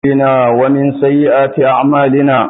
بنا ومن سيئات أعمالنا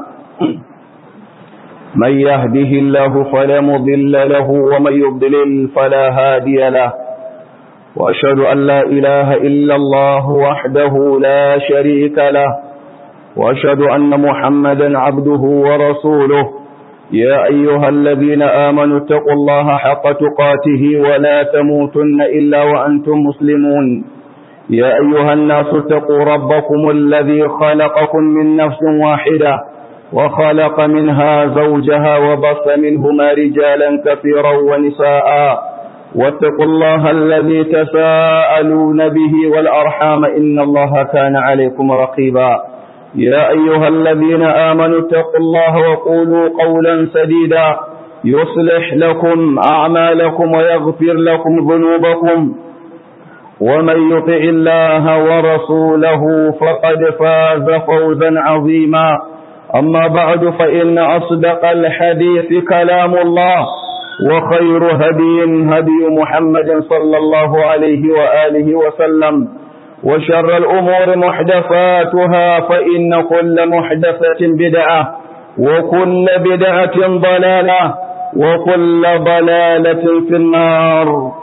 من يهده الله فلا مضل له ومن يضلل فلا هادي له وأشهد أن لا إله إلا الله وحده لا شريك له وأشهد أن محمدا عبده ورسوله يا أيها الذين آمنوا اتقوا الله حق تقاته ولا تموتن إلا وأنتم مسلمون يا أيها الناس اتقوا ربكم الذي خلقكم من نفس واحدة وخلق منها زوجها وبص منهما رجالا كثيرا ونساء واتقوا الله الذي تساءلون به والأرحام إن الله كان عليكم رقيبا يا أيها الذين آمنوا اتقوا الله وقولوا قولا سديدا يصلح لكم أعمالكم ويغفر لكم ذنوبكم ومن يطع الله ورسوله فقد فاز فوزا عظيما أما بعد فإن أصدق الحديث كلام الله وخير هدي هدي محمد صلى الله عليه وآله وسلم وشر الأمور محدثاتها فإن كل محدثة بدعة وكل بدعة ضلالة وكل ضلالة في النار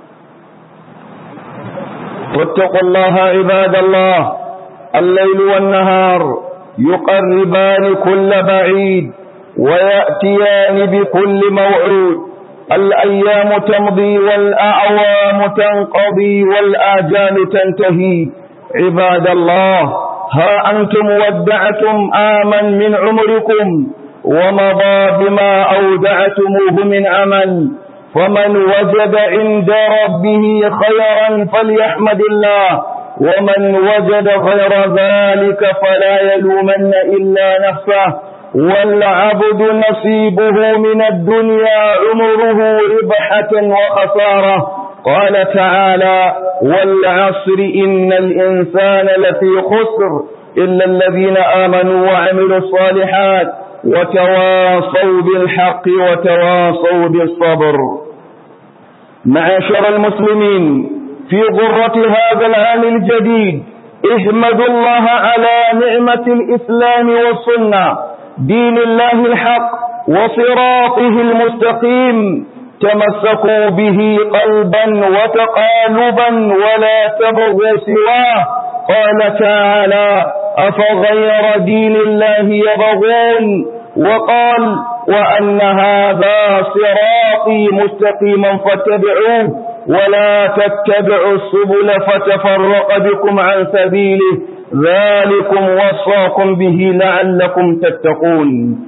واتقوا الله عباد الله الليل والنهار يقربان كل بعيد ويأتيان بكل موعود الأيام تمضي والأعوام تنقضي والآجال تنتهي عباد الله ها أنتم ودعتم آما من عمركم ومضى بما أودعتموه من أمل فمن وجد عند ربه خيرا فليحمد الله ومن وجد غير ذلك فلا يلومن إلا نفسه والعبد نصيبه من الدنيا عمره ربحة وخسارة قال تعالى والعصر إن الإنسان لفي خسر إلا الذين آمنوا وعملوا الصالحات وتواصوا بالحق وتواصوا بالصبر معاشر المسلمين في غرة هذا العام الجديد احمدوا الله على نعمة الإسلام والسنة دين الله الحق وصراطه المستقيم تمسكوا به قلبا وتقالبا ولا تبغوا سواه قال تعالى أفغير دين الله يبغون وقال وأن هذا صراطي مستقيما فاتبعوه ولا تتبعوا السبل فتفرق بكم عن سبيله ذلكم وصاكم به لعلكم تتقون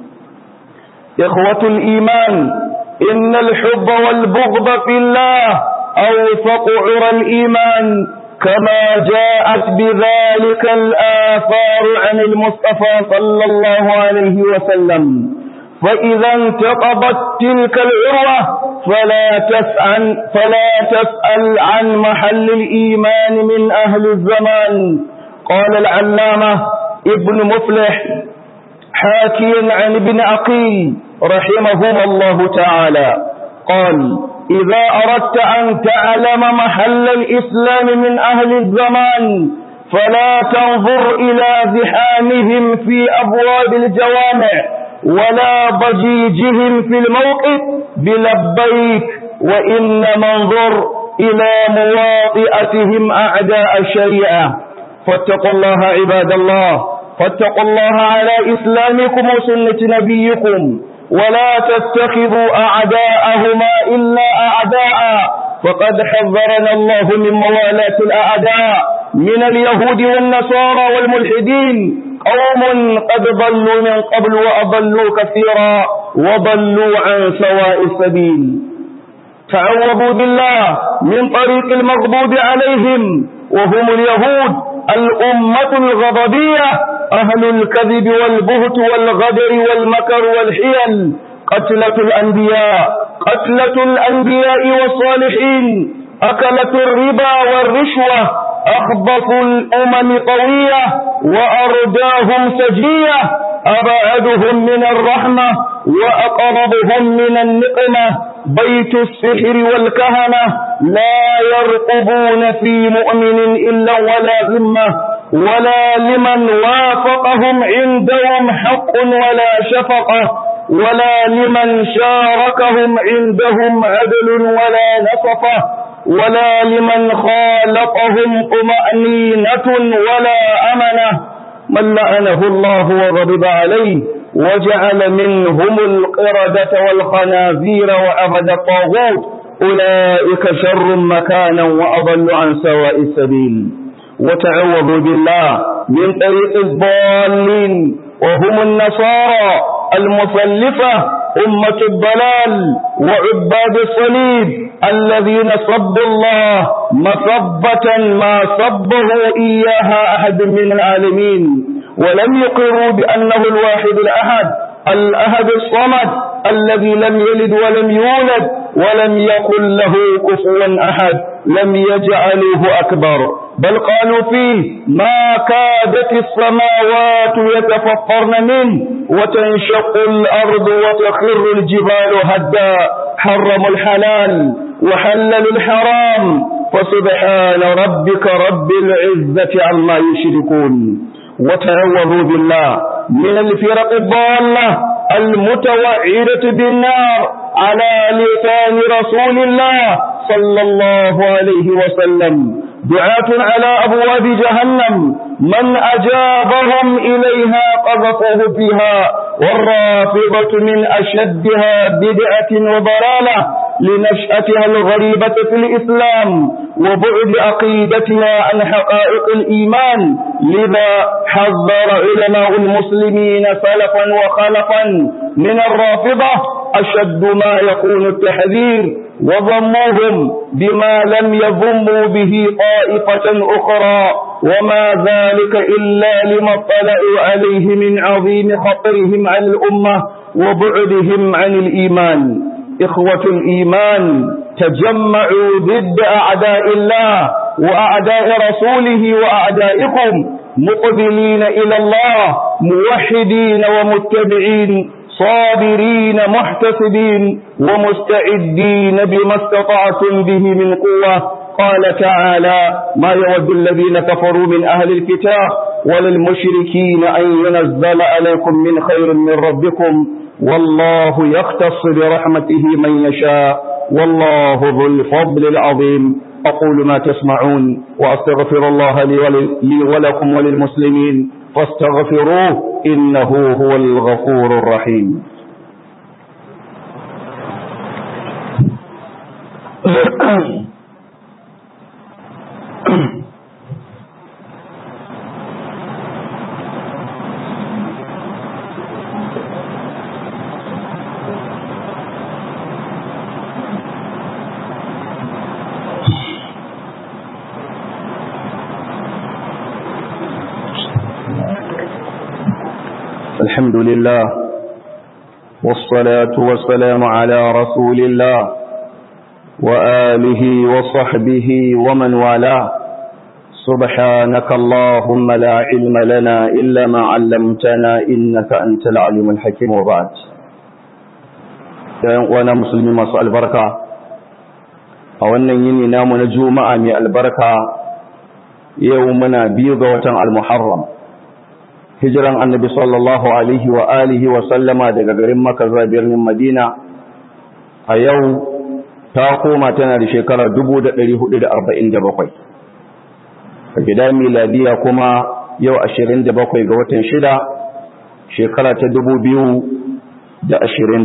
إخوة الإيمان إن الحب والبغض في الله أوثق عرى الإيمان كما جاءت بذلك الآثار عن المصطفى صلى الله عليه وسلم فإذا انتقضت تلك العروة فلا تسأل, فلا تسأل عن محل الإيمان من أهل الزمان قال العلامة ابن مفلح حاكيا عن ابن عقيل رحمهما الله تعالى قال إذا أردت أن تعلم محل الإسلام من أهل الزمان فلا تنظر إلى زحامهم في أبواب الجوامع ولا ضجيجهم في الموقف بلبيك وإنما انظر إلى مواطئتهم أعداء الشريعة فاتقوا الله عباد الله فاتقوا الله على إسلامكم وسنة نبيكم ولا تتخذوا أعداءهما إلا أعداء فقد حذرنا الله من موالاة الأعداء من اليهود والنصارى والملحدين قوم قد ضلوا من قبل وأضلوا كثيرا وضلوا عن سواء السبيل تعوذوا بالله من طريق المغضوب عليهم وهم اليهود الأمة الغضبية أهل الكذب والبهت والغدر والمكر والحيل قتلة الأنبياء قتلة الأنبياء والصالحين أكلة الربا والرشوة أخبثوا الأمم قوية وأرداهم سجية أبعدهم من الرحمة وأقربهم من النقمة بيت السحر والكهنة لا يرقبون في مؤمن إلا ولا ذمة ولا لمن وافقهم عندهم حق ولا شفقة ولا لمن شاركهم عندهم عدل ولا نصفة ولا لمن خالطهم طمأنينة ولا أمنة من لعنه الله وغضب عليه وجعل منهم القردة والخنازير وعبد الطاغوت أولئك شر مكانا وأضل عن سواء السبيل وتعوذوا بالله من طريق الضالين وهم النصارى المسلفة أمة الضلال وعباد الصليب الذين صبوا الله مصبة ما صبه إياها أحد من العالمين ولم يقروا بأنه الواحد الأحد الأحد الصمد الذي لم يلد ولم يولد ولم يكن له كفوا أحد لم يجعلوه أكبر بل قالوا فيه ما كادت السماوات يتفطرن منه وتنشق الأرض وتخر الجبال هدا حرموا الحلال وحللوا الحرام فسبحان ربك رب العزة عما يشركون وتعوذوا بالله من الفرق الضالة المتوعدة بالنار على لسان رسول الله صلى الله عليه وسلم دعاة على أبواب جهنم من أجابهم إليها قذفوه فيها والرافضة من أشدها بدعة وضلالة لنشأتها الغريبة في الإسلام وبعد عقيدتها عن حقائق الإيمان لذا حذر علماء المسلمين سلفا وخلفا من الرافضة أشد ما يكون التحذير وضموهم بما لم يضموا به طائفة أخرى وما ذلك إلا لما اطلعوا عليه من عظيم خطرهم عن الأمة وبعدهم عن الإيمان إخوة الإيمان تجمعوا ضد أعداء الله وأعداء رسوله وأعدائكم مقبلين إلى الله موحدين ومتبعين صابرين محتسبين ومستعدين بما استطعتم به من قوة قال تعالى ما يود الذين كفروا من أهل الكتاب وللمشركين أن ينزل عليكم من خير من ربكم والله يختص برحمته من يشاء والله ذو الفضل العظيم أقول ما تسمعون وأستغفر الله لي, لي ولكم وللمسلمين فاستغفروه إنه هو الغفور الرحيم الحمد لله والصلاة والسلام على رسول الله وآله وصحبه ومن والاه سبحانك اللهم لا علم لنا إلا ما علمتنا إنك أنت العليم الحكيم وبعد وانا مسلمين مساء البركة أولا يني نام نجوم أمي البركة يومنا بيض وتن المحرم hijiran annabi sallallahu alaihi wa alihi wa sallama daga garin Makka zuwa birnin Madina a yau ta koma tana da shekara 1447 a gida miladiya kuma yau 27 ga watan shida shekara ta 2025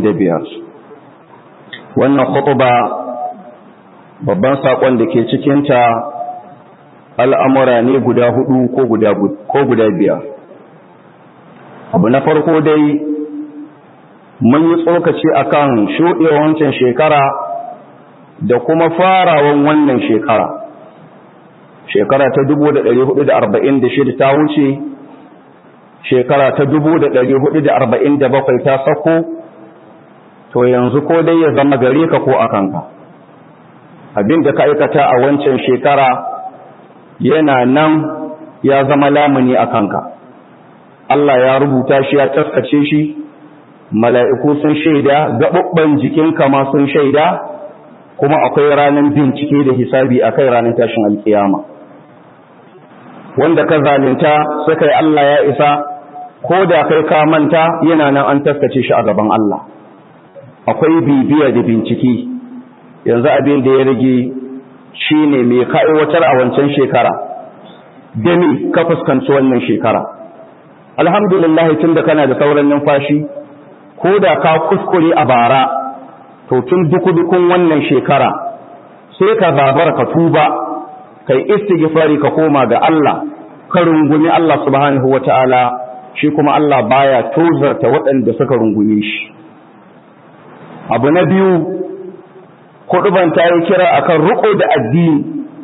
wannan khutba babban sakon da ke cikinta al'amura ne guda hudu ko guda ko guda biyar abu na farko dai mun yi tsokaci akan shuɗewar wancan shekara da kuma farawan wannan shekara shekara ta 1446 ta wuce shekara ta 1447 ta sako to yanzu ko dai ya zama gare ka ko a kanka abin da ka aikata a wancan shekara yana nan ya zama lamuni a kanka Allah ya rubuta shi ya taskace shi mala'iku sun shaida gaɓuɓɓen jikinka ma sun shaida kuma akwai ranar bincike da hisabi a kai ranar tashin alkiyama wanda ka zalunta suka yi Allah ya isa ko da kai ka manta yana nan an taskace shi a gaban Allah akwai bibiya da bincike yanzu abin da ya rage shine mai ka aiwatar a wancan shekara da me ka fuskanci wannan shekara alhamdulillah tunda kana da sauran numfashi ko da ka kuskure a bara to tun duku-dukun wannan shekara sai ka zabar ka tuba kai istighfari ka koma ga Allah ka rungumi Allah subhanahu wata'ala shi kuma Allah baya tozarta waɗanda suka rungume shi abu na biyu kuɗuban ta yi kira akan riƙo da addini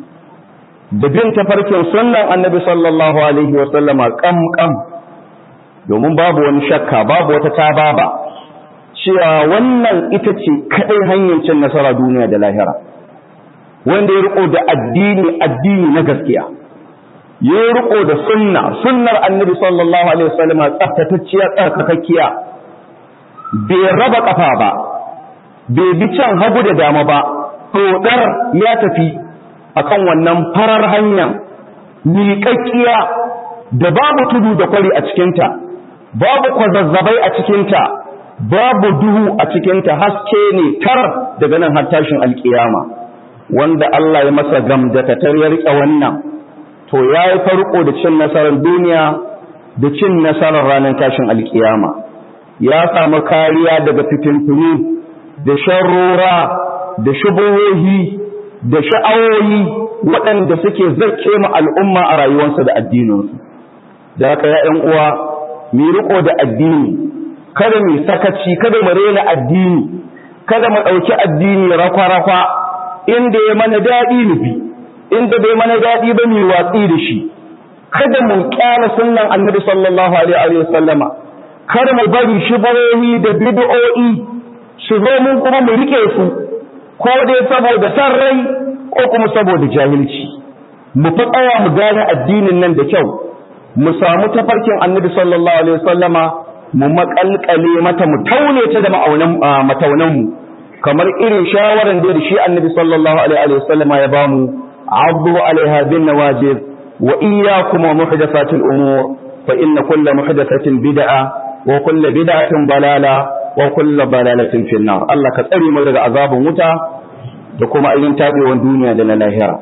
da bin tafarkin sunnan annabi sallallahu alaihi wa sallama kam kam domin babu wani shakka babu wata tababa cewa wannan ita ce kaɗai hanyar cin nasara duniya da lahira wanda ya riko da addini addini na gaskiya ya riko da sunna sunnar annabi sallallahu alaihi wasallam tsaftatacciya tsarkakakkiya bai raba kafa ba bai bi can hagu da dama ba dodar ya tafi akan wannan farar hanya miƙaƙƙiya da babu tudu da kwari a cikinta babu kwazazzabai a cikinta babu duhu a cikinta haske ne tar daga nan har tashin alkiyama wanda Allah ya masa gamdakatar ya riƙe wannan to ya yi farko da cin nasarar duniya da cin nasarar ranar tashin alkiyama ya samu kariya daga fitintunu da sharrora da shubuhohi da sha'awoyi waɗanda suke zarce mu al'umma a rayuwarsa da addininsu da haka ya ‘yan uwa mu riƙo da addini kada mu sakaci kada mu rena addini kada mu ɗauki addini rakwa-rakwa inda ya mana daɗi nufi inda bai mana daɗi ba mu watsi da shi kada mu kyala sunnan annabi sallallahu alaihi wa sallama kada mu bari shubuhohi da bid'o'i su zo mun kuma mu rike su ko dai saboda san rai ko kuma saboda jahilci mu fa tsaya mu gane addinin nan da kyau mu samu tafarkin annabi sallallahu alaihi wa sallama mu makalkale mata mu taune ta da ma'aunan mataunan mu kamar irin shawaran da shi annabi sallallahu alaihi wa sallama ya bamu عضوا عليها بالنواجذ وإياكم ومحدثات الأمور فإن كل محدثة بدعة وكل بدعة ضلالة وكل ضلالة في النار الله كتري مرد عذاب متى دكما أين تابي والدنيا دنا لاهرة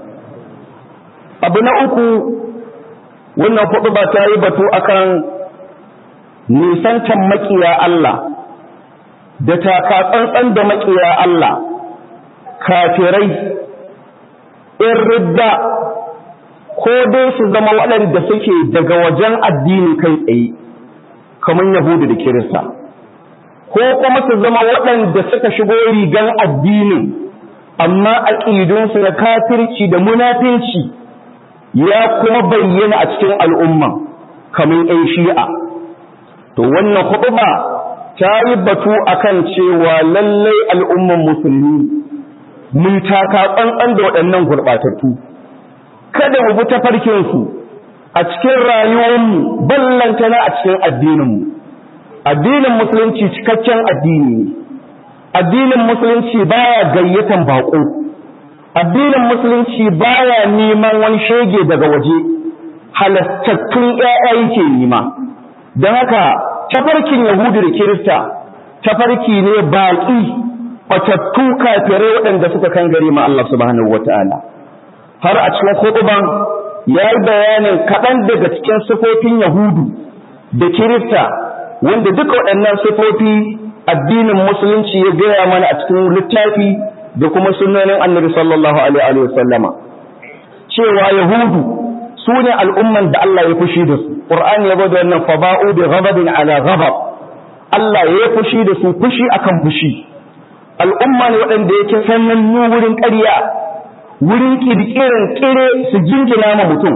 أبناء uku wannan kuɗu ba ta yi batu akan nisancan makiya Allah da taka tsantsan da makiya Allah kafirai in ridda ko dai su zama waɗanda suke daga wajen addini kai tsaye kamar yahudu da kirista ko kuma su zama waɗanda suka shigo rigan addinin amma aƙidunsu na kafirci da munafinci ya kuma bayyana a cikin al'umma kamar ‘yan shi'a to wannan huɗuba ta yi batu akan cewa lallai al'umman musulmi mun taka tsantsan da waɗannan gurɓatattu kada mu bi tafarkinsu a cikin rayuwarmu ballantana a cikin addininmu addinin musulunci cikakken addini ne addinin musulunci baya gayyatan baƙo addinin musulunci baya neman wani shege daga waje halattattun ƴaƴa yake nema don haka tafarkin yahudu da kirista tafarki ne baƙi batattu kafirai waɗanda suka kan gari ma Allah subhanahu wata'ala har a cikin khutban ya yi bayanin kaɗan daga cikin sifofin yahudu da kirista wanda duka waɗannan sifofi addinin musulunci ya gaya mana a cikin littafi da kuma sunnonin annabi sallallahu alaihi wa sallama cewa yahudu su ne al'umman da Allah ya fushi da su qur'ani ya bada wannan faba'u bi ghadabin ala ghadab Allah ya fushi da su fushi akan fushi al'umma ne waɗanda yake sanannu wurin ƙarya wurin ƙirƙirin ƙire su jingina ma mutum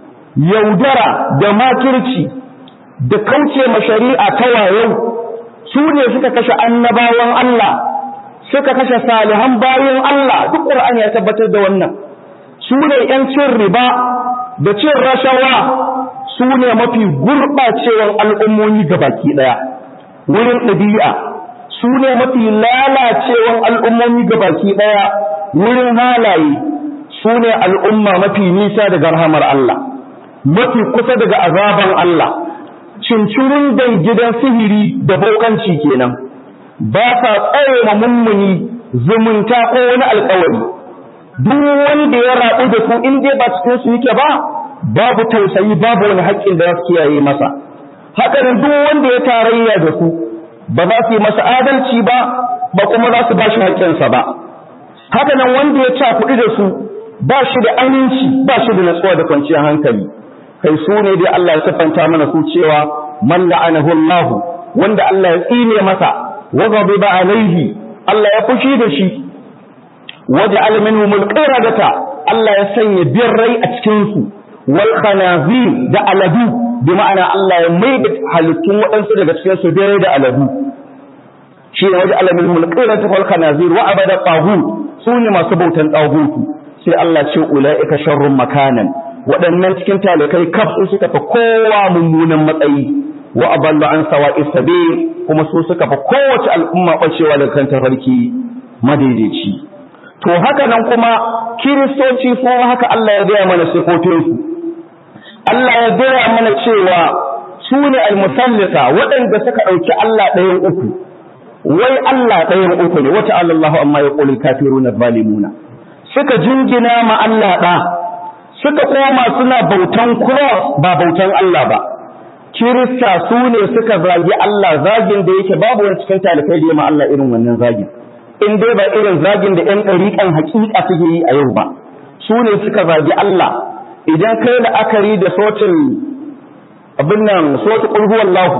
yaudara da makirci da kauce ma shari'a ta wayau su ne suka kashe annabawan Allah suka kashe salihan bayan Allah duk ƙur'ani ya tabbatar da wannan su ne ‘yan cin riba da cin rashawa su ne mafi gurɓacewan al'ummomi baki ɗaya wurin ɗabi'a su ne mafi lalacewan al'ummomi baki ɗaya wurin halaye su ne al'umma mafi nisa daga rahamar Allah mafi kusa daga azaban Allah cincirin dan gidan sihiri da bokanci kenan ba sa tsare ma mummuni zumunta ko wani alƙawari duk wanda ya rabu da su in dai ba cikin su yake ba babu tausayi babu wani haƙƙin da za su kiyaye masa haka nan duk wanda ya tarayya da su ba za su yi masa adalci ba ba kuma za su ba shi haƙƙinsa ba haka nan wanda ya cakuɗi da su ba shi da aminci ba shi da natsuwa da kwanciyar hankali kai su ne dai Allah ya siffanta mana su cewa man la'anahu Allah wanda Allah ya tsine masa wa ghadiba alaihi Allah ya fushi da shi waja'al minhum al-qiradata Allah ya sanya birrai a cikin su wal khanazir da aladu bi ma'ana Allah ya mai da halittun waɗansu daga cikin su birrai da aladu shi ne waja'al minhum al-qiradata wal khanazir wa abada taghut su ne masu bautan taghutu sai Allah ce ula'ika sharrun makanan waɗannan cikin talikai kaf su suka fi kowa mummunan matsayi wa aballu an sawa'i sabil kuma su suka fi kowace al'umma bacewa daga kan tafarki madaidaici to haka nan kuma kiristoci su haka Allah ya gaya mana sifofin su Allah ya gaya mana cewa su ne almusallita waɗanda suka ɗauki Allah ɗayan uku wai Allah ɗayan uku ne wata Allah amma ya ƙulil kafiruna zalimuna suka jingina ma Allah ɗa, suka koma suna bautan cross ba bautan Allah ba. Kirista su ne suka zagi Allah zagin da yake babu wani cikin talibai da ma Allah irin wannan zagin. In dai ba irin zagin da ‘yan ɗariƙan hakika suke yi a yau ba, su ne suka zagi Allah. Idan kai la'akari da sotin abin nan sotin ƙulhuwallahu,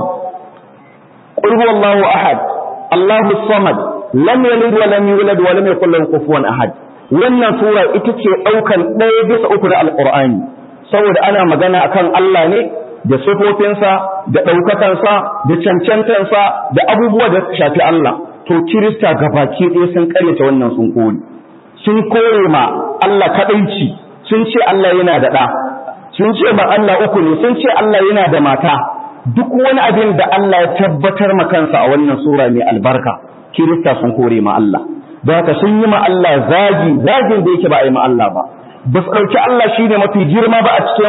ƙulhuwallahu ahad, Allahu samad, lam yalid wa lam yulad wa lam yakul lahu kufuwan ahad. wannan sura ita ce ɗaukan ɗaya bisa uku na alƙur'ani saboda ana magana akan Allah ne da sifofinsa da ɗaukakansa da cancantansa da abubuwa da shafi Allah to kirista gabaki ɗaya sun ƙaryata wannan sun kore sun kore ma Allah kaɗaici sun ce Allah yana da ɗa sun ce ba Allah uku ne sun ce Allah yana da mata duk wani abin da Allah ya tabbatar ma kansa a wannan sura mai albarka kirista sun kore ma Allah da haka sun yi ma Allah zagi zagin da yake ba a yi ma Allah ba ba su ɗauki Allah shi ne mafi girma ba a cikin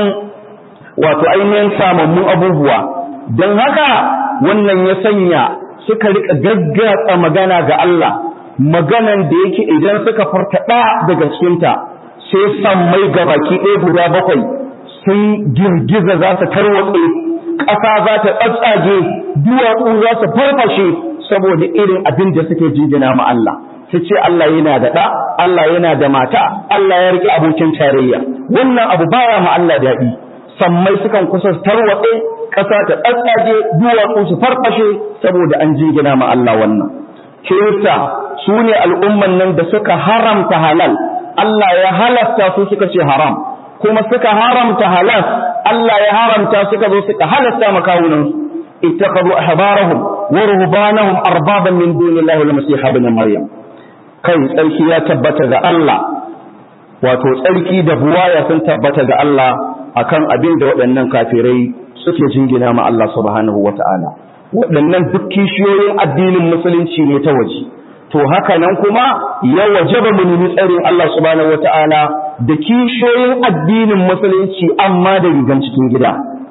wato ainihin samammun abubuwa don haka wannan ya sanya suka rika gaggatsa magana ga Allah maganan da yake idan suka fartaɗa daga cikinta sai sammai ga baki ɗaya guda bakwai sun girgiza za su tarwatse ƙasa za ta tsatsage duwatsu za su farfashe saboda irin abin da suke jingina ma Allah su ce Allah yana da ɗa, Allah yana da mata, Allah ya riƙe abokin tarayya. Wannan abu baya ma Allah daɗi, sammai sukan kusa tarwatse, ƙasa ta tsatsage, duwatsu su farfashe saboda an jingina ma Allah wannan. Kirista su ne al'umman nan da suka haramta halal, Allah ya halasta su suka ce haram, kuma suka haramta halal, Allah ya haramta suka zo suka halasta makawunansu. اتخذوا أحبارهم ورهبانهم أربابا من دون الله والمسيح ابن مريم kai tsarki ya tabbata ga Allah wato tsarki da buwaya sun tabbata ga Allah akan abin da waɗannan kafirai suke jingina ma Allah subhanahu wata'ala waɗannan duk kishiyoyin addinin musulunci ne ta waje to haka nan kuma ya wajaba mu nemi tsarin Allah subhanahu wata'ala da kishiyoyin addinin musulunci amma da rigan cikin gida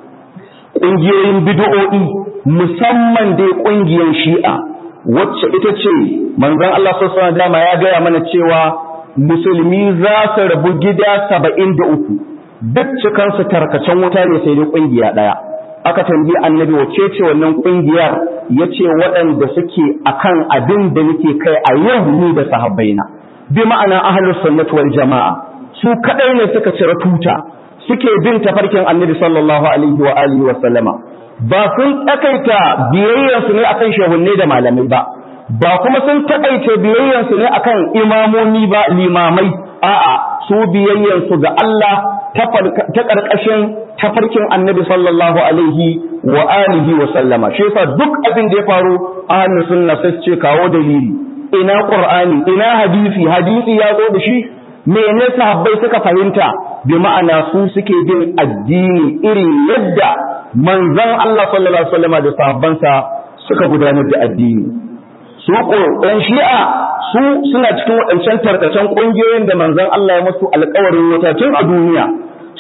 ƙungiyoyin bid'o'i musamman dai ƙungiyar shi'a wacce ita ce manzon Allah sallallahu alaihi dama ya gaya mana cewa musulmi za su rabu gida saba'in da uku duk cikansu tarkacen wuta ne sai dai ƙungiya ɗaya aka tambayi annabi wace ce wannan ƙungiyar ya ce waɗanda suke akan abin da nake kai a yau ni da sahabbaina bi ma'ana ahlus sunnati wal jama'a su kadai ne suka cire tuta suke bin tafarkin annabi sallallahu alaihi wa alihi wa sallama ba sun takaita biyayyarsu ne akan shehunne da malamai ba ba kuma sun takaita biyayyarsu ne akan imamomi ba limamai a'a su biyayyarsu ga Allah ta karkashin tafarkin annabi sallallahu alaihi wa alihi wa sallama shi yasa duk abin da ya faru ahlus sunna sai ce kawo dalili ina qur'ani ina hadisi hadisi ya zo da shi mene sahabbai suka fahimta bi ma'ana su suke bin addini irin yadda manzon Allah sallallahu alaihi wasallam da sahabbansa suka gudanar da addini su ɗan shi'a su suna cikin waɗancan tarkacen ƙungiyoyin da manzon Allah ya musu alƙawarin wuta tun a duniya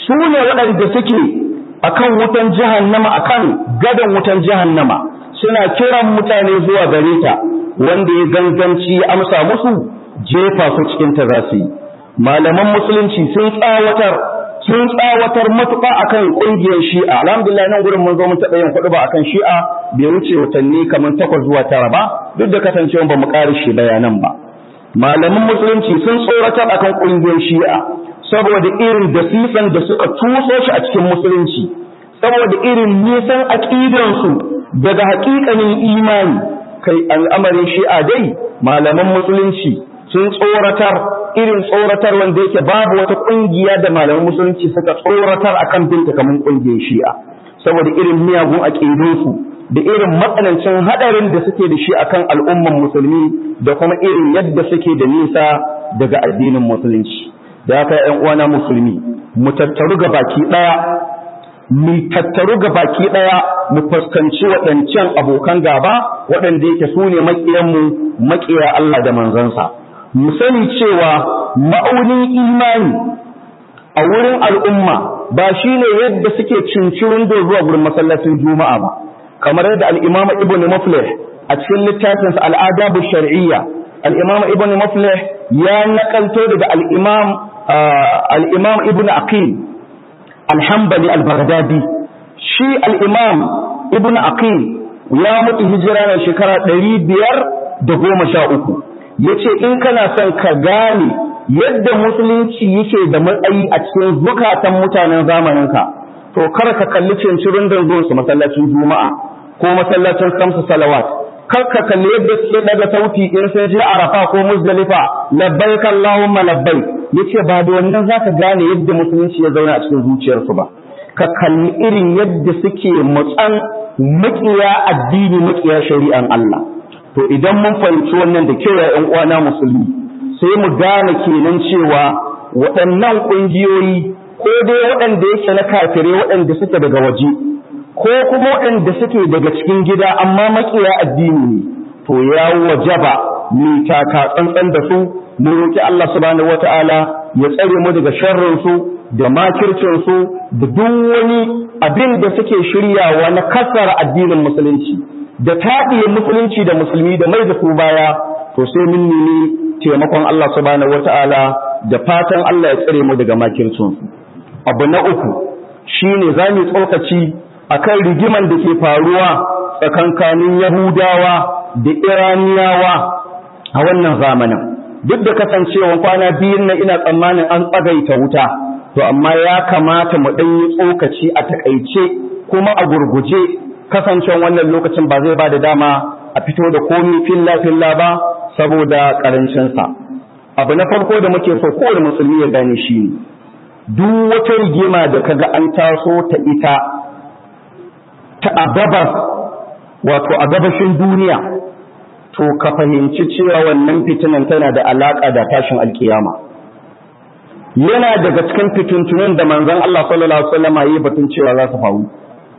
su ne waɗanda suke akan wutan jahannama akan gadon wutan jahannama suna kiran mutane zuwa gare ta wanda ya ganganci ya amsa musu jefa su cikin ta za su yi malaman musulunci sun tsawatar sun tsawatar matuƙa akan ƙungiyar shi'a alhamdulillah nan gurin mun zo mun taɓa yin kuɗi ba akan shi'a bai wuce watanni kamar takwas zuwa tara ba duk da kasancewa ba mu ƙare shi bayanan ba malaman musulunci sun tsoratar akan ƙungiyar shi'a saboda irin dasisan da suka tuso shi a cikin musulunci saboda irin nisan aƙidansu daga haƙiƙanin imani kai al'amarin shi'a dai malaman musulunci sun tsoratar irin tsoratar wanda yake babu wata ƙungiya da malaman musulunci suka tsoratar akan binta kamar ƙungiyar shi'a saboda irin miyagun aƙidunsu da irin matsanancin haɗarin da suke da shi akan al'umman musulmi da kuma irin yadda suke da nisa daga addinin musulunci da haka ‘yan uwana musulmi mu tattaru ga baki ɗaya mu tattaru ga baki ɗaya mu fuskanci waɗancan abokan gaba waɗanda yake su ne maƙiyanmu maƙiya Allah da manzansa mu sani cewa ma'aunin imani a wurin al'umma ba shi ne yadda suke cincirin da zuwa wurin masallacin juma'a ba kamar yadda al'imama ibn muflih a cikin littafinsa al'adabu shar'iyya al'imama ibn muflih ya nakalto daga al'imam al'imam ibn aqil alhambali al-baghdadi shi al'imam ibn aqil ya mutu hijira na shekara ɗari biyar da goma sha uku ya ce in kana son ka gane yadda musulunci yake da matsayi a cikin zukatan mutanen zamaninka to kar ka kalli cincirin dangon su masallacin juma'a ko masallacin kamsu salawat kar ka kalli yadda suke daga sauti in sun je arafa ko muzdalifa labbaik allahumma labbaik yace ba da wannan zaka gane yadda musulunci ya zauna a cikin zuciyarsu ba ka kalli irin yadda suke mutsan makiya addini makiya shari'an Allah to idan mun fahimci wannan da kyau ya uwana musulmi sai mu gane kenan cewa waɗannan ƙungiyoyi ko dai waɗanda yake na kafirai waɗanda suke daga waje ko kuma waɗanda suke daga cikin gida amma makiya addini ne to ya wajaba mu taka tsantsan da su mu roki Allah subhanahu wataala ya tsare mu daga sharrin su da makircin su da duk wani abin da suke shiryawa na kasar addinin musulunci da taɗiye musulunci da musulmi da mai da su baya to sai mun nemi taimakon Allah subhanahu wata'ala da fatan Allah ya tsare mu daga makircin abu na uku shine zamu tsokaci akan rigiman da ke faruwa tsakankanin Yahudawa da Iraniyawa a wannan zamanin duk da kasancewa kwana biyun nan ina tsammanin an tsagaita wuta to amma ya kamata mu ɗan yi tsokaci a takaice kuma a gurguje kasancewan wannan lokacin ba zai ba da dama a fito da komi filla-filla ba saboda ƙarancinsa abu na farko da muke so kowane musulmi ya gane shi ne duk wata rigima da kaga an taso ta ita ta a gabas wato a gabashin duniya to ka fahimci cewa wannan fitinan tana da alaƙa da tashin alkiyama yana daga cikin fitintunan da manzon Allah sallallahu alaihi wasallam yi batun cewa za su faru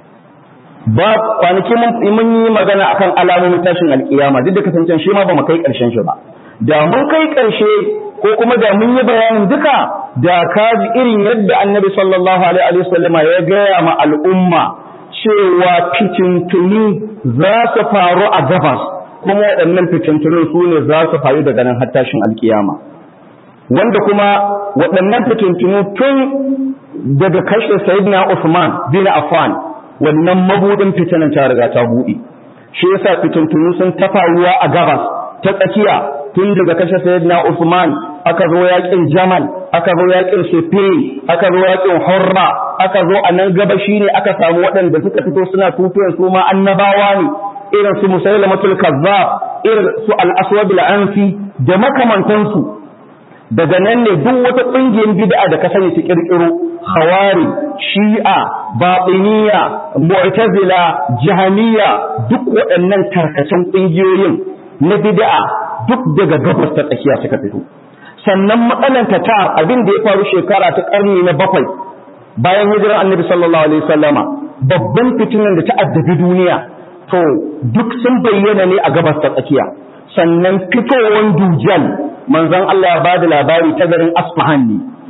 ba kwanaki mun yi magana akan alamomin tashin alkiyama duk da kasancen shi ma ba mu kai karshen shi ba da mun kai karshe ko kuma da mun yi bayanin duka da ka ji irin yadda annabi sallallahu alaihi wasallam ya gaya ma al'umma cewa fitintuni za su faru a gabas kuma waɗannan fitintunin su ne za su faru daga nan har tashin alkiyama wanda kuma waɗannan fitintunu tun daga kashe sayyidina Usman bin Affan wannan mabudin fitinan ta riga ta buɗe shi yasa fitintunu sun tafaruwa a gabas ta tsakiya tun daga kashe sayyidina Usman aka zo yakin Jamal aka zo yakin Siffin aka zo yakin Hurra aka zo a nan gabashi ne aka samu waɗanda suka fito suna tutuyar su ma annabawa ne irin su Musailamatul Kazzab irin su Al-Aswad al-Ansi da makamantansu daga nan ne duk wata ƙungiyar bid'a da ka sani ta kirkiro khawari shi'a batiniya mu'tazila jahaniya duk waɗannan tarkacen ƙungiyoyin na bid'a duk daga gabas ta tsakiya suka fito sannan matsalan ta ta abin da ya faru shekara ta ƙarni na bakwai bayan hijirar annabi sallallahu alaihi wasallama babban fitinan da ta addabi duniya to duk sun bayyana ne a gabas ta tsakiya sannan fitowar dujal manzon Allah ya bada labari ta garin Asfahan ne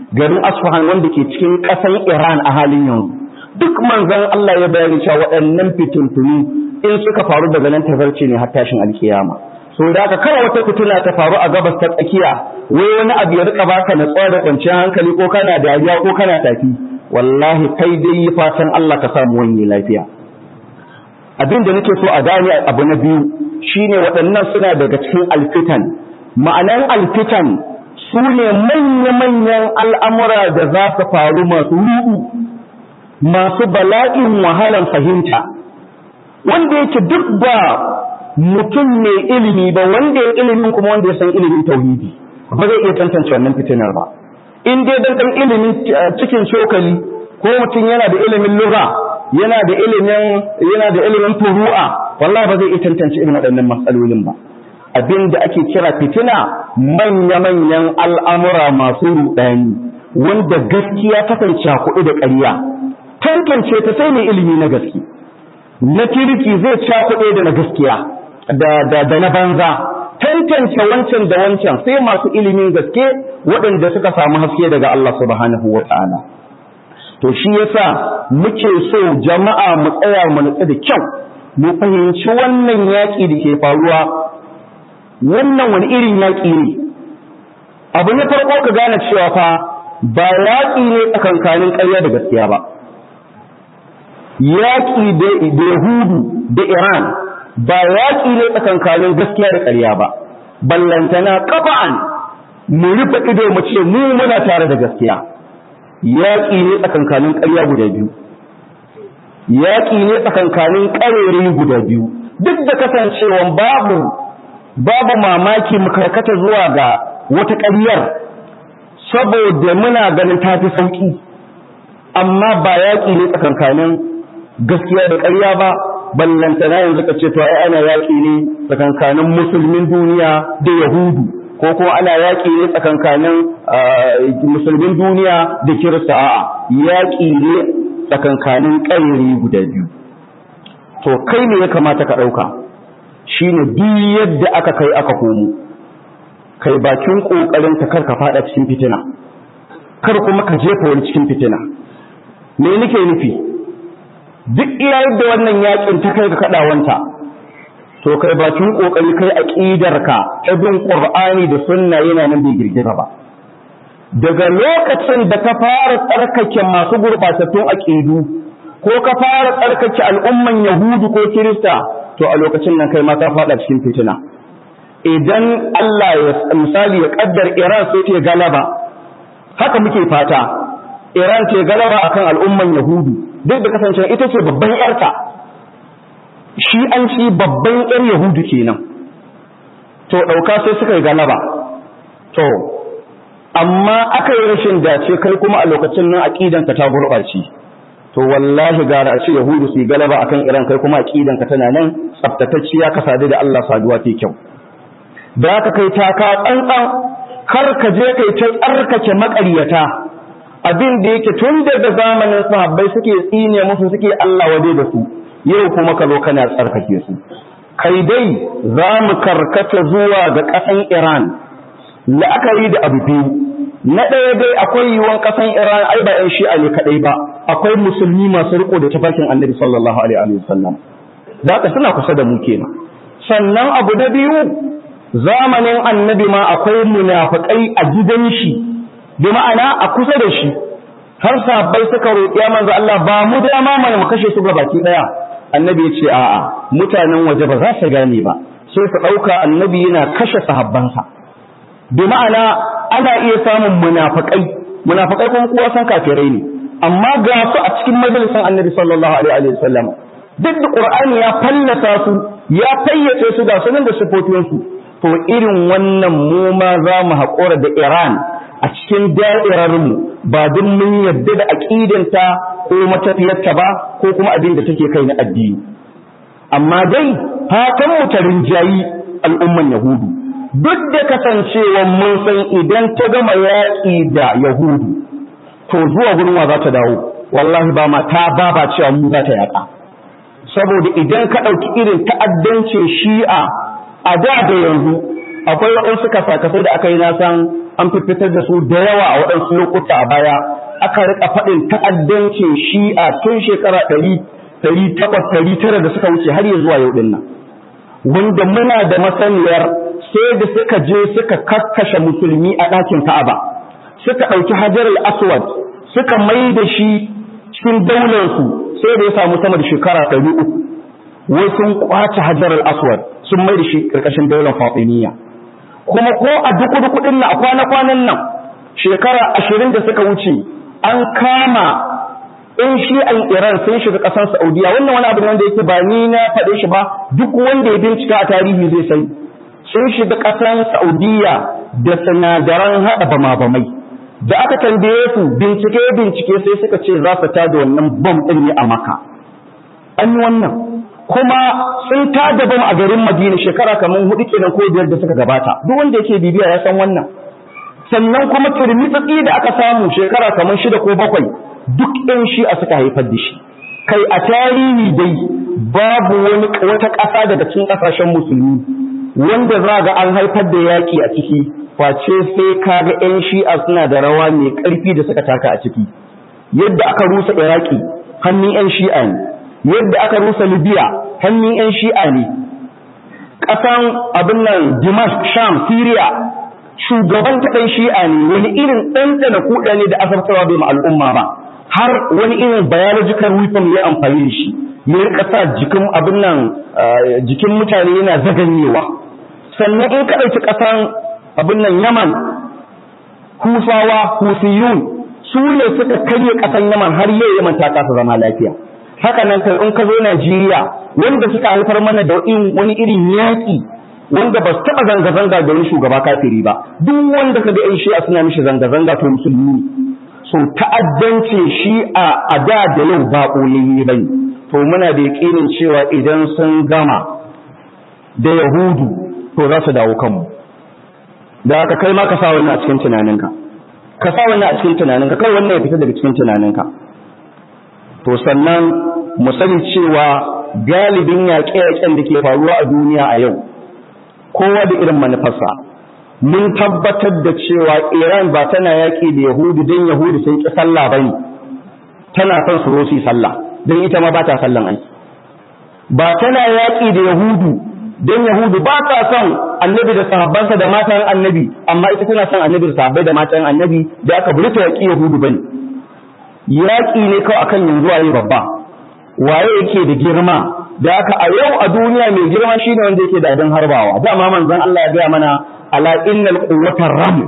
garin Asfahan wanda ke cikin ƙasar Iran a halin yanzu duk manzon Allah ya bayani cewa waɗannan fitintunu in suka faru daga nan tazarce ne har tashin alkiyama so da haka kawai wata fitila ta faru a gabas ta tsakiya wai wani abu ya rika baka natsuwa da kwanciyar hankali ko kana dariya ko kana tafi wallahi kai dai yi fatan Allah ka samu wani lafiya abin da nake so a gane abu na biyu shine waɗannan suna daga cikin alfitan ma'anan alfitan su ne manya-manyan al'amura da za su faru masu ruɗu masu bala'in wahalan fahimta wanda yake duk ba mutum mai ilimi ba wanda ya ilimin kuma wanda ya san ilimin tauhidi ba zai iya tantance wannan fitinar ba in dai dan dan ilimin cikin cokali ko mutum yana da ilimin lugha yana da ilimin yana da ilimin furu'a wallahi ba zai iya tantance irin waɗannan matsalolin ba abin da ake kira fitina manya-manyan al'amura masu ruɗani wanda gaskiya ta kan cakuɗu da ƙarya tantance ta sai mai ilimi na gaske na kirki zai cakuɗe da na gaskiya da na banza tantance wancan da wancan sai masu ilimin gaske waɗanda suka samu haske daga Allah subhanahu wa ta'ala to shi yasa muke so jama'a mu tsaya mu nutsu da kyau mu fahimci wannan yaƙi da ke faruwa wannan wani irin yaƙi ne abu na farko ka gane cewa fa ba yaƙi ne tsakankanin ƙarya da gaskiya ba yaƙi da Yahudu da Iran ba yaƙi ne tsakankanin gaskiya da ƙarya ba ballantana ƙafa'an mu rufe ido mu ce mu muna tare da gaskiya yaƙi ne tsakankanin ƙarya guda biyu yaƙi ne tsakankanin ƙarere guda biyu duk da kasancewan babu babu mamaki mu karkata zuwa ga wata ƙaryar saboda muna ganin ta fi sauƙi amma ba yaƙi ne tsakankanin gaskiya da ƙarya ba ballantana yanzu ka ce to ai ana yaƙi ne tsakankanin musulmin duniya da yahudu ko kuma ana yaƙi ne tsakankanin musulmin duniya da kirista a'a yaƙi ne tsakankanin ƙayyari guda biyu to kai ne ya kamata ka ɗauka shine duk yadda aka kai aka komo kai bakin ƙoƙarin ka kar ka faɗa cikin fitina kar kuma ka jefa wani cikin fitina me nake nufi duk iya yadda wannan yakin ta kai ga kadawanta to kai bakin kokari kai aqidarka ta bin qur'ani da sunna yana nan bai girgiza ba daga lokacin da ka fara tsarkake masu gurbatattun aqidu ko ka fara tsarkake al'umman yahudu ko kirista to a lokacin nan kai ma ka fada cikin fitina idan Allah ya misali ya kaddar Iran sai ta galaba haka muke fata Iran ce galaba akan al'umman yahudu duk da kasance ita ce babban yarta shi an ci babban yar yahudu kenan to ɗauka sai suka yi galaba to amma aka yi rashin dace kai kuma a lokacin nan aqidanka ta gurɓace to wallahi gara a ce yahudu su yi galaba akan iran kai kuma aqidanka tana nan tsaftatacciya ka sadu da Allah saduwa ta kyau da ka kai taka tsantsan kar ka je kai ta tsarkake maƙaryata abin da yake tun daga zamanin sahabbai suke tsine musu suke Allah wade da su yau kuma ka zo kana tsarkake su kai dai za mu karkata zuwa ga ƙasan Iran la'akari da abu biyu na ɗaya dai akwai yiwuwan ƙasan Iran ai ba ƴan shi'a ne kaɗai ba akwai musulmi masu riko da tafarkin annabi sallallahu alaihi wa sallam da ka suna kusa da mu kenan sannan abu na biyu zamanin annabi ma akwai munafiƙai a gidan shi bi ma'ana a kusa da shi har sahabbai suka roƙi manzo Allah ba mu dama mana mu kashe su baki daya annabi ya ce a'a mutanen waje ba za su gane ba sai su ɗauka annabi yana kashe sahabbansa bi ma'ana ana iya samun munafikai munafikai kuma kowa san kafirai ne amma ga su a cikin majalisin annabi sallallahu alaihi wa sallam duk da qur'ani ya fallasa su ya fayyace su ga sunan da sifofinsu to irin wannan mu ma za mu haƙura da Iran a cikin da'irarmu ba don mun yadda da aƙidanta ko matafiyarta ba ko kuma abin da take kai na addini amma dai fatan mu ta rinjayi al'umman yahudu duk da kasancewa mun san idan ta gama yaƙi da yahudu to zuwa gurin wa za ta dawo wallahi ba ma ta ba ba cewa mu za ta yaƙa saboda idan ka ɗauki irin ta'addancin shi'a a da da yanzu akwai waɗansu kasakasai da aka yi na san an fitar da su da yawa a waɗansu lokuta a baya aka rika faɗin ta'addancin shi'a tun shekara ɗari ɗari takwas ɗari tara da suka wuce har ya zuwa yau ɗin nan wanda muna da masaniyar sai da suka je suka kakkashe musulmi a ɗakin ka'aba suka ɗauki hajar al-aswad suka mai da shi cikin daularsu sai da ya samu sama da shekara ɗari uku wai sun kwace hajar al-aswad sun mai da shi ƙarƙashin daular fatimiyya kuma ko a duku duku ɗin nan a kwana-kwanan nan shekara ashirin da suka wuce an kama in shi an Iran sun shiga ƙasar Saudiya wannan wani abu wanda yake ba ni na faɗe shi ba duk wanda ya bincika a tarihi zai sai sun shiga ƙasar Saudiya da sinadaran haɗa bama-bamai da aka tambaye su bincike bincike sai suka ce za su tada wannan bom ɗin ne a maka an yi wannan kuma sun tada bom a garin Madina shekara kamar hudu kenan ko biyar da suka gabata duk wanda yake bibiya ya san wannan sannan kuma turmitsatsi da aka samu shekara kamar shida ko bakwai duk ɗan shi'a suka haifar da shi kai a tarihi dai babu wani wata ƙasa daga cikin ƙasashen musulmi wanda za ga an haifar da yaƙi a ciki face sai ka ga ƴan shi'a suna da rawa mai ƙarfi da suka taka a ciki yadda aka rusa iraki hannun ƴan shi'a ne yadda aka rusa libya hannun ƴan shi'a ne ƙasan abin nan dimashq sham syria shugaban kaɗan shi'a ne wani irin ɗanɗana kuɗa ne da azabtarwa bai ma al'umma ba har wani irin biological weapon ya amfani da shi ya rika sa jikin abin nan jikin mutane yana zaganyewa sannan in ka ɗauki ƙasan abin nan yaman husawa husiyun su ne suka karye ƙasan yaman har yau yaman ta kasa zama lafiya haka nan kai in ka zo najeriya wanda suka haifar mana da wani irin yaƙi wanda ba su taɓa zanga-zanga da wani shugaba kafiri ba duk wanda ka ga 'yan shi'a suna mishi zanga-zanga to musulmi ne so ta'addancin shi a da da yau ba ƙoliyi ba to muna da yaƙinin cewa idan sun gama da yahudu to za su dawo kanmu da haka kai ma ka sa wannan a cikin tunaninka ka sa wannan a cikin tunaninka kai wannan ya fita daga cikin tunaninka to sannan mu sani cewa galibin yaƙe-yaƙen da ke faruwa a duniya a yau kowa da irin manufarsa mun tabbatar da cewa Iran ba tana yaƙi da Yahudu don Yahudu sun ƙi sallah ba ne, tana son su rosi sallah, don ita ma ba ta sallan ai. Ba tana yaƙi da Yahudu don Yahudu ba ta son annabi da sahabbansa da matan annabi, amma ita tana son annabi da sahabbai da matan annabi da aka buri ta yaƙi Yahudu ba ne. Yaƙi ne kawai akan yanzu waye babba, waye yake da girma, da haka a yau a duniya mai girma shine wanda yake da abin harbawa. Dama manzon Allah ya gaya mana ala innal quwwatar ram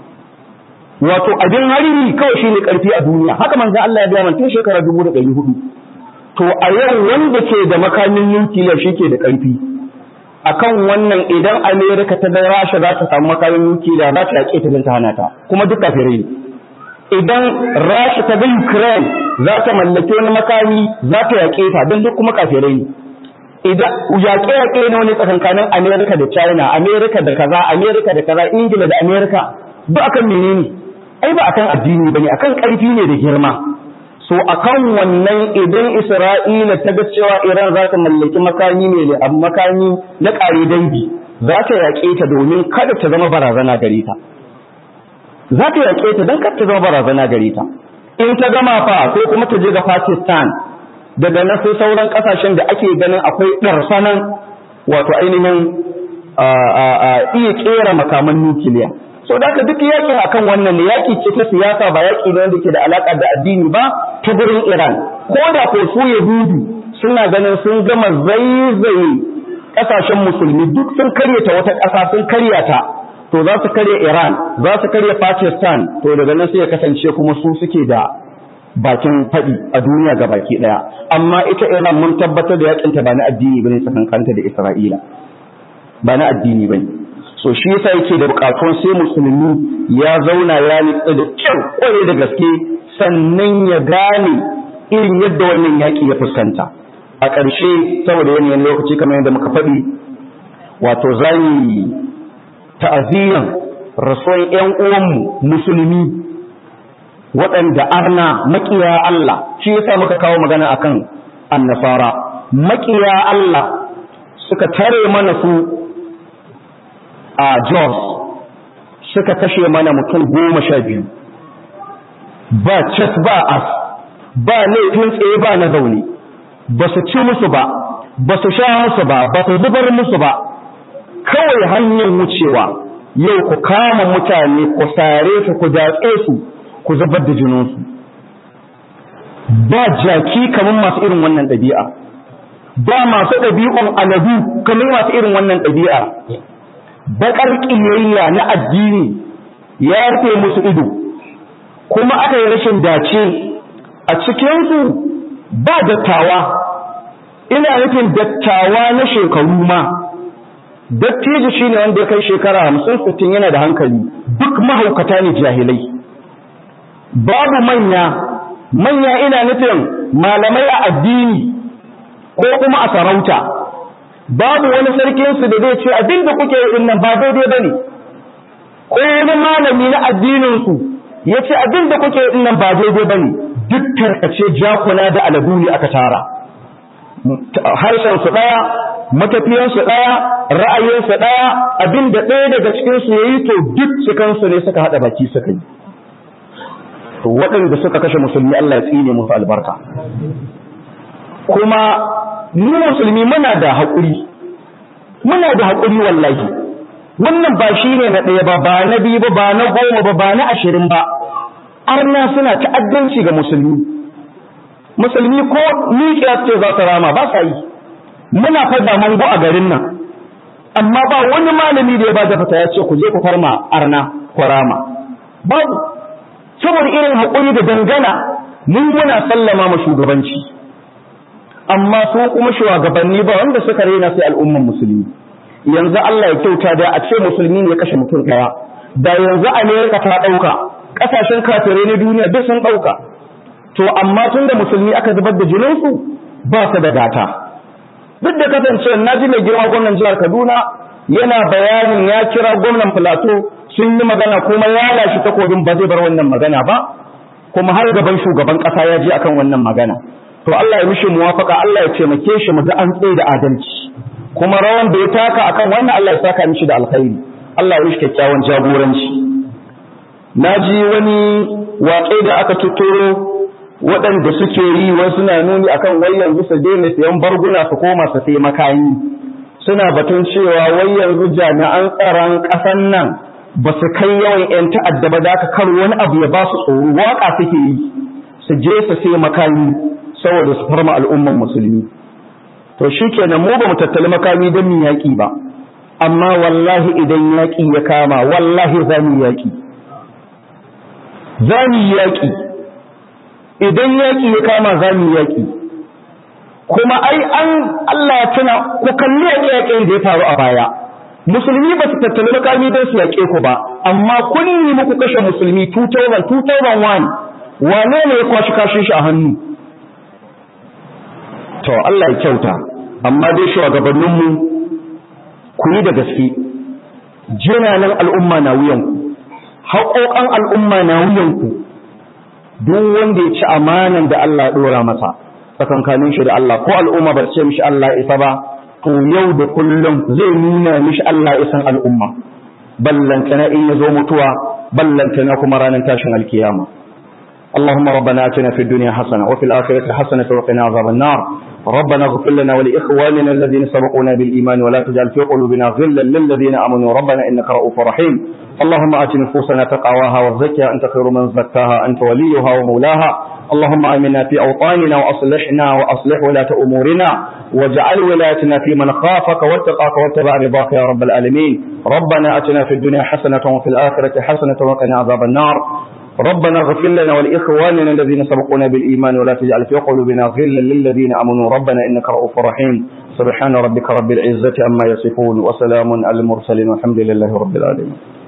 wato abin hariri kawai shine karfi a duniya haka manzo Allah ya gaya tun shekara 1400 to a yau wanda ke da makamin nukiliya shike da karfi akan wannan idan America ta da Rasha za ta samu makamin nukiliya za ta yake ta ta hana ta kuma duk kafirai ne idan Rasha ta ga Ukraine za ta mallake wani makami za ta yake ta don duk kuma kafirai ne idan yaƙe-yaƙe ne wani tsakankanin Amerika da China, Amerika da kaza, Amerika da kaza, Ingila da Amerika, ba akan menene? Ai ba akan addini bane, akan ƙarfi ne da girma. So akan wannan idan Isra'ila ta ga cewa Iran za ta mallaki makami ne da makami na ƙare dangi, za ta yaƙe ta domin kada ta zama barazana gare ta. Za ta yaƙe ta don kada ta zama barazana gare ta. In ta gama fa sai kuma ta je ga Pakistan, daga na sai sauran kasashen da ake ganin akwai ɗarsanan wato ainihin iya ƙera makaman nukiliya so da duk yakin akan wannan ne yaki ce ta siyasa ba yaki ne wanda ke da alaka da addini ba ta gurin Iran ko da ko su Yahudu suna ganin sun gama zaizaye kasashen musulmi duk sun karyata wata ƙasa sun karya ta to za su karya Iran za su karya Pakistan to daga nan sai ya kasance kuma su suke da bakin faɗi a duniya ga baki ɗaya amma ita Iran mun tabbatar da yakinta ba na addini bane tsakankanta da Isra'ila ba na addini bane so shi yasa yake da bukatun sai musulmi ya zauna ya nitsa da kyau kware da gaske sannan ya gane irin yadda wannan yaki ya fuskanta a ƙarshe saboda yanayin lokaci kamar yadda muka faɗi wato zani ta'aziyan rasuwan ƴan uwanmu musulmi waɗanda arna makiya Allah shi yasa muka kawo magana akan annasara makiya Allah suka tare mana su a Jos suka kashe mana mutum goma sha biyu ba cas ba as ba laifin tsaye ba na zaune ba su ci musu ba ba su sha musu ba ba su zubar musu ba kawai hanyar wucewa yau ku kama mutane ku sare su ku datse su ku zubar da jininsu ba jaki kamar masu irin wannan ɗabi'a ba masu ɗabi'un aladu kamar masu irin wannan ɗabi'a baƙar ƙiyayya na addini ya rufe musu ido kuma aka yi rashin dace a cikinsu ba dattawa ina nufin dattawa na shekaru ma dattijo shi ne wanda ya kai shekara hamsin sittin yana da hankali duk mahaukata ne jahilai babu manya manya ina nufin malamai a addini ko kuma a sarauta babu wani sarkinsu da zai ce abin da kuke yi nan ba daidai ba ne ko wani malami na addininsu ya ce abin da kuke yi nan ba daidai ba ne duk tarkace jakuna da aladu ne aka tara harshensu ɗaya matafiyansu ɗaya ra'ayinsu ɗaya abin da ɗaya daga cikinsu ya yi to duk cikansu ne suka haɗa baki suka yi waɗanda suka kashe musulmi Allah ya tsine musu albarka kuma mu musulmi muna da haƙuri muna da haƙuri wallahi wannan ba shi ne na ɗaya ba ba na biyu ba ba na goma ba ba na ashirin ba arna suna ta'addanci ga musulmi musulmi ko miƙiya ce za su rama ba sa yi muna fada mango a garin nan amma ba wani malami da ya ba da fata ya ce ku je ku farma arna ku rama babu saboda irin haƙuri da dangana mun muna sallama ma shugabanci amma su kuma shugabanni ba wanda suka rena sai al'umman musulmi yanzu Allah ya kyauta da a ce musulmi ne ya kashe mutum ɗaya da yanzu Amerika ta ɗauka ƙasashen kafirai na duniya duk sun ɗauka to amma tun da musulmi aka zubar da jininsu ba su da gata duk da kasancewa na ji mai girma gwamnan jihar Kaduna yana bayanin ya kira gwamnan Filato sun yi magana kuma ya lashe takobin ba zai bar wannan magana ba kuma har gaban shugaban ƙasa ya je akan wannan magana to Allah ya mishi muwafaka Allah ya taimake shi mu ga an tsaye da adalci kuma rawan da ya taka akan wannan Allah ya saka mishi da alkhairi Allah ya mishi kyakkyawan jagoranci naji wani waƙe da aka tuturo waɗanda suke yi wasu na nuni akan wai yanzu su daina sayan barguna su koma su sai makami suna batun cewa wai yanzu jami'an tsaron ƙasan nan ba su kai yawan 'yan ta'adda ba da aka kar wani abu ya ba su tsoro waƙa suke yi su je su sai makami saboda su farma al'umman musulmi to shi kenan mu ba mu tattali makami don mu yaƙi ba amma wallahi idan yaƙi ya kama wallahi za mu yaƙi za mu yaƙi idan yaƙi ya kama za mu yaƙi kuma ai an Allah ya tuna ku kalli yaƙe yaƙen da ya faru a baya musulmi ba su tattali makami don su yaƙe ku ba amma kun yi muku kashe musulmi 2000 2001 wane ne ya kwashi kashin shi a hannu to Allah ya kyauta amma dai shugabanninmu ku yi da gaske jinanan al'umma na wuyanku haƙoƙan al'umma na wuyanku duk wanda ya ci amanan da Allah ya ɗora masa tsakankanin shi da Allah ko al'umma ba ce mishi Allah isa ba to yau da kullum zai nuna mishi Allah isan al'umma ballantana in ya zo mutuwa ballantana kuma ranar tashin alkiyama اللهم ربنا اتنا في الدنيا حسنه وفي الاخره حسنه وقنا عذاب النار ربنا اغفر لنا ولاخواننا الذين سبقونا بالايمان ولا تجعل في قلوبنا غلا للذين امنوا ربنا انك رؤوف رحيم اللهم ات نفوسنا تقواها وزكها انت خير من زكاها انت وليها ومولاها اللهم امنا في اوطاننا واصلحنا واصلح ولاة امورنا واجعل ولايتنا في من خافك واتقاك واتبع رضاك يا رب العالمين ربنا اتنا في الدنيا حسنه وفي الاخره حسنه وقنا عذاب النار ربنا اغفر لنا ولإخواننا الذين سبقونا بالإيمان ولا تجعل في قلوبنا غلا للذين آمنوا ربنا إنك رؤوف رحيم سبحان ربك رب العزة عما يصفون وسلام على المرسلين والحمد لله رب العالمين